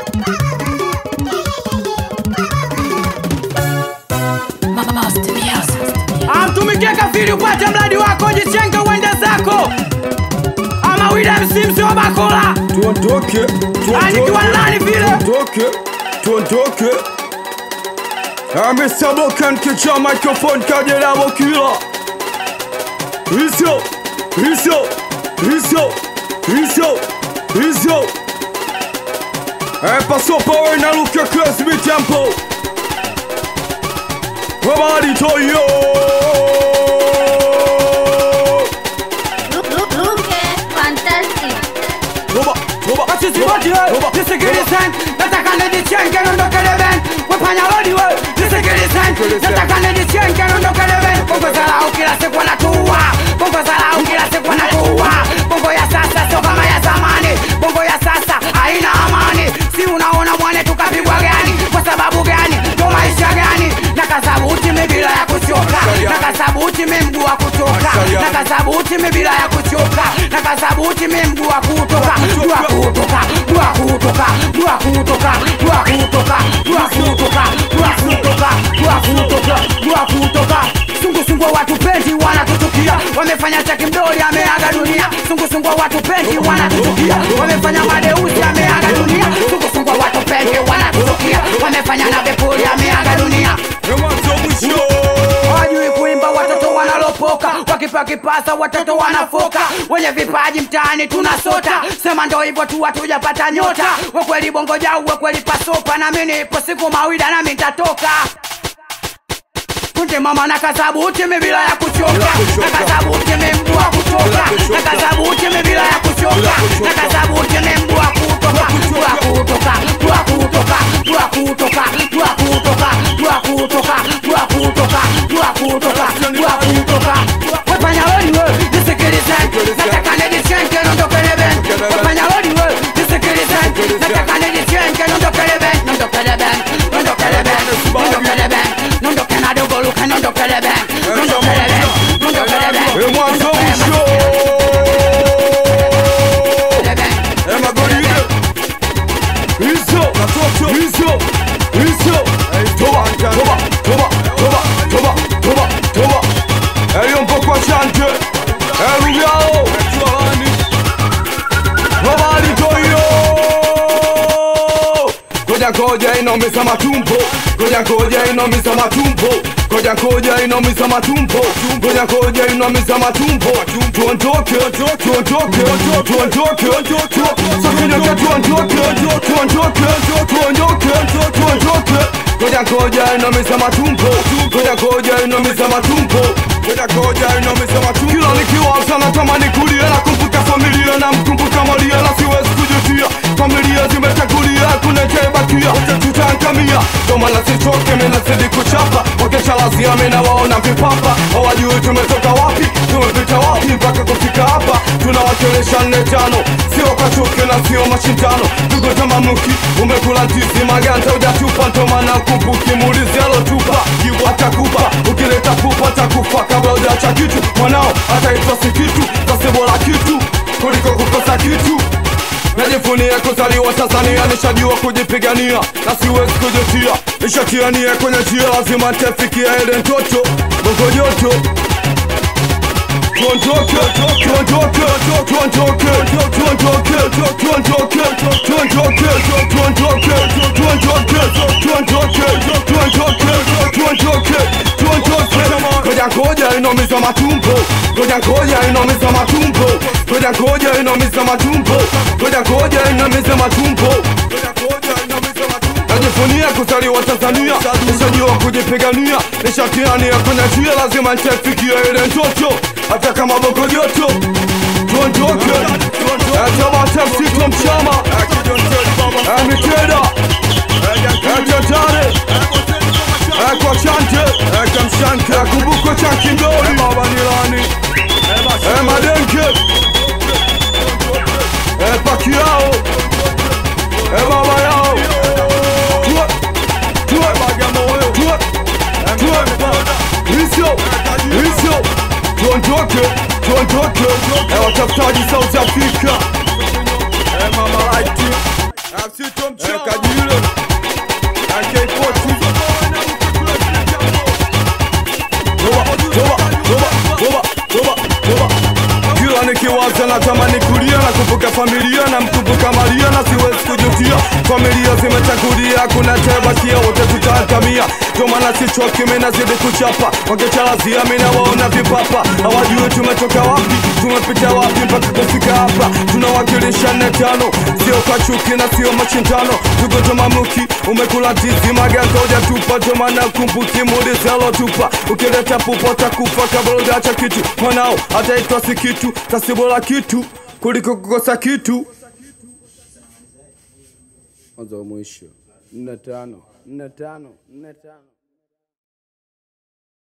amtumikie kafiri upate mradi wako jichenge uende zako ama William Simsi wa Bakola tuondoke anikiwa nani vile tuondoke tuondoke amesabokan kicha microphone kajelabo kila Risio, risio, risio, risio, risio. Eh, passons par un alou que classe mi tempo. Habari toyo. Look, look, look, eh, fantastic. Toba, toba, Sisi wote we, nisikilizeni, nataka nijichenge nondokele ben wefanya lodi we, nisikilizeni, nataka nijichenge nondokele ben bongo zarau kila siku wanatua, bongo zarau kila siku wanatua, bongo ya sasa sio kama ya zamani, bongo ya sasa haina amani, si unaona mwane tukapigwa gani, kwa sababu gani, ndo maisha gani, na kasabuti mi bila ya kuchoka, na kasabuti mi mguu wa kutoka, na kasabuti mi bila ya kuchoka, na kasabuti mi mguu wa kutoka, mguu wa kutoka, mguu wa kutoka, mguu wa kutoka, mguu wa kutoka, mguu wa kutoka, mguu wa kutoka, mguu wa kutoka, mguu wa kutoka. Sungusungu watu pendi wanatuchukia, wamefanya chaki mdori ameaga dunia. Sungusungu watu pendi wanatuchukia, wamefanya madeusi ameaga dunia. Sungusungu watu pendi wanatuchukia, wamefanya na bepuri ameaga dunia Mwanzo mwisho. hawajui kuimba watoto wanalopoka wakipa kipasa watoto wanafoka wenye vipaji mtaani tunasota sema ndo hivyo tu hatujapata nyota wekweli bongo jau wekweli pasopa nami nipo siku mawida nami ntatoka kunde mama na kasabuti mi bila ya kuchoka na kasabuti mi mguu wa kutoka na kasabuti mi bila ya kuchoka na kasabuti mi mguu wa kutoka mguu wa kutoka mguu wa kutoka mguu wa kutoka mguu wa kutoka mguu wa kutoka mguu wa kutoka mguu wa kutoka mguu wa kutoka wafanya lori we nisikilize nataka nijichenge nondokele ben wafanya lori we nisikilize nataka nijichenge nondokele ben nondokele ben nondokele ben nondokele ben nondoke na dogo luka nondokele ben nondokele ben nondokele ben Eh, mwanzo mwisho. Eh, magoride. Risio, risio, risio. Toba, toba, toba, toba, toba, toba, toba. Eh, yo mpoko chante. Eh, Rubiao. Habari toyo. Koja koja inaumiza matumbo Koja koja inaumiza matumbo Koja koja inaumiza matumbo Koja koja inaumiza matumbo Tuondoke, tuondoke, tuondoke Sakinyoka tuondoke, tuondoke, tuondoke, tuondoke Koja koja inaumiza matumbo Koja koja inaumiza matumbo Koja koja inaumiza matumbo Kila nikiwaza natamani kulia Nakumbuka familia na mkumbuka Maria Na siwezi kujutia Familia zimetangulia kuna jebakia Tutaangamia ndo maana sichoke mimi nazidi kuchapa Wakesha lazia mimi nawaona vipapa Hawajui tumetoka wapi tumepita wapi mpaka kufika hapa Tunawakilisha nne tano sio kwa chuki na sio mashindano Tuko tamamuki umekula ndizi maganda hujatupa ndo maana ukumbuki muulizi alotupa Jibu atakupa ukileta pupa atakufa kabla hujaacha kitu mwanao ataitwa si kitu basi bora kitu kuliko kukosa kitu Najivunia kuzaliwa Tanzania, nishajua kujipigania na siwezi kujutia. Nishatia nia kwenye njia, lazima nitafikia ile ndoto. Bongo joto tuondoke, tuondoke, tuondoke, tuondoke, tuondoke, tuondoke, tuondoke, tuondoke, tuondoke, tuondoke, tuondoke, tuondoke. Koja koja inaumiza matumbo, koja koja inaumiza matumbo, koja koja inaumiza matumbo, koja koja inaumiza matumbo, koja koja inaumiza matumbo. Najivunia kuzaliwa Tanzania, nishajua kujipigania, nishatia nia kwenye njia, lazima nitafikia ile ndoto, hata kama bongo joto. Tuondoke, atamata msito mchama, amiteda, atatare, kwa chante, kamshanke, kumbuko cha kindori, baba nilani, madenke, pakiao, baba yao, Tuwe, tuwe, tuwe, tuwe, Risio, risio, tuondoke, tuondoke, eh, watafutaji South Africa, eh, mama light, Eh, Kajilo AK40 Toba, toba, toba, toba, toba, toba. Kila nikiwaza natamani kulia na kumbuka familia na mkumbuka Maria na siwezi kujutia. Familia zimechagulia, kuna tebakia, wote tutaangamia. Ndio maana sichoki, mimi nazidi kuchapa, wakichalazia mimi nawaona vipapa, hawajui tumetoka wapi, tumepita wapi mpaka kufika hapa. Tunawakilisha nne tano, sio kwa chuki na sio mashindano. Tuko mamuki, umekula ndizi maganda hujatupa, ndio maana kumbuki muulize alotupa. Ukileta pupa utakufa kabla hujaacha kitu, mwanao ataitwa si kitu, kasibola kitu kuliko kukosa kitu. Mwanzo wa mwisho nne tano nne tano nne tano